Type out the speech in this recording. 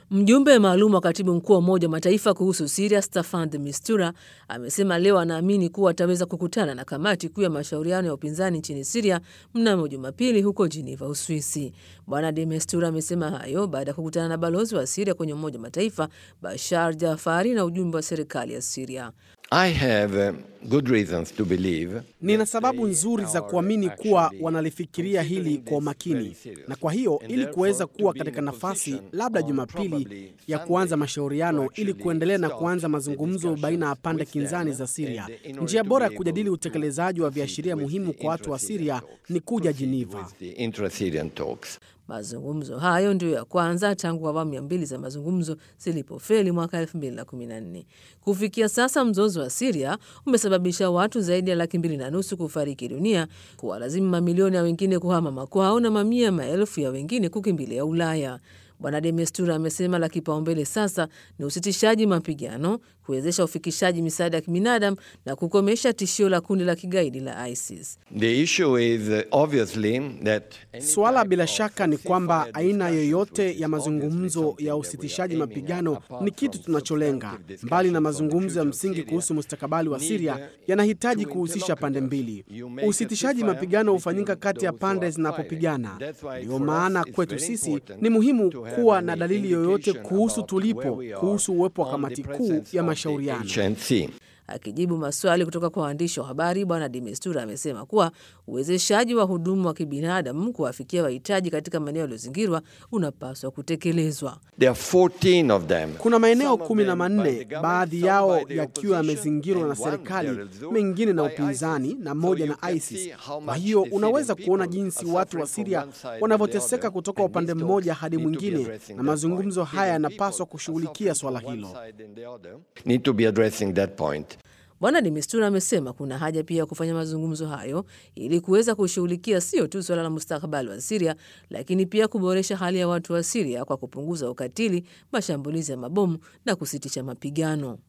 Mjumbe maalum wa katibu mkuu wa Umoja wa Mataifa kuhusu Siria, Staffan de Mistura, amesema leo anaamini kuwa ataweza kukutana na kamati kuu ya mashauriano ya upinzani nchini Siria mnamo Jumapili huko Geneva, Uswisi. Bwana de Mistura amesema hayo baada ya kukutana na balozi wa Siria kwenye Umoja wa Mataifa Bashar Jafari na ujumbe wa serikali ya Siria. I have uh, good reasons to believe Nina sababu nzuri za kuamini kuwa wanalifikiria hili kwa umakini, na kwa hiyo ili kuweza kuwa katika nafasi labda Jumapili ya kuanza mashauriano ili kuendelea na kuanza mazungumzo baina ya pande kinzani za Siria, njia bora ya kujadili utekelezaji wa viashiria muhimu kwa watu wa Siria ni kuja Geneva. the intra-Syrian talks. Mazungumzo hayo ndiyo ya kwanza tangu awamu ya mbili za mazungumzo zilipofeli mwaka 2014. Kufikia sasa, mzozo wa Siria umesababisha watu zaidi ya laki mbili na nusu kufariki dunia, kuwalazimu mamilioni ya wengine kuhama makwao na mamia ya maelfu ya wengine kukimbilia Ulaya. Bwana de Mistura amesema la kipaumbele sasa ni usitishaji mapigano, kuwezesha ufikishaji misaada ya kibinadamu na kukomesha tishio la kundi la kigaidi la ISIS. The issue is uh, obviously that Suala bila shaka ni kwamba aina yoyote ya mazungumzo ya usitishaji mapigano ni kitu tunacholenga. Mbali na mazungumzo ya msingi kuhusu mustakabali wa Siria, yanahitaji kuhusisha pande mbili. Usitishaji mapigano hufanyika kati ya pande zinapopigana. Ndiyo maana kwetu sisi ni muhimu kuwa na dalili yoyote kuhusu tulipo, kuhusu uwepo wa kamati kuu ya mashauriano. HNC. Akijibu maswali kutoka kwa waandishi wa habari, Bwana de Mistura amesema kuwa uwezeshaji wa huduma wa kibinadamu kuwafikia wahitaji katika maeneo yaliyozingirwa unapaswa kutekelezwa. There are 14 of them. Kuna maeneo kumi na manne, baadhi yao yakiwa yamezingirwa na serikali, mengine na upinzani na moja na ISIS. Kwa hiyo unaweza kuona jinsi watu wa Siria wanavyoteseka kutoka upande mmoja hadi mwingine, na mazungumzo haya yanapaswa kushughulikia swala hilo. Need to be addressing that point. Bwana de Mistura amesema kuna haja pia ya kufanya mazungumzo hayo ili kuweza kushughulikia sio tu suala la mustakabali wa Siria, lakini pia kuboresha hali ya watu wa Siria kwa kupunguza ukatili, mashambulizi ya mabomu na kusitisha mapigano.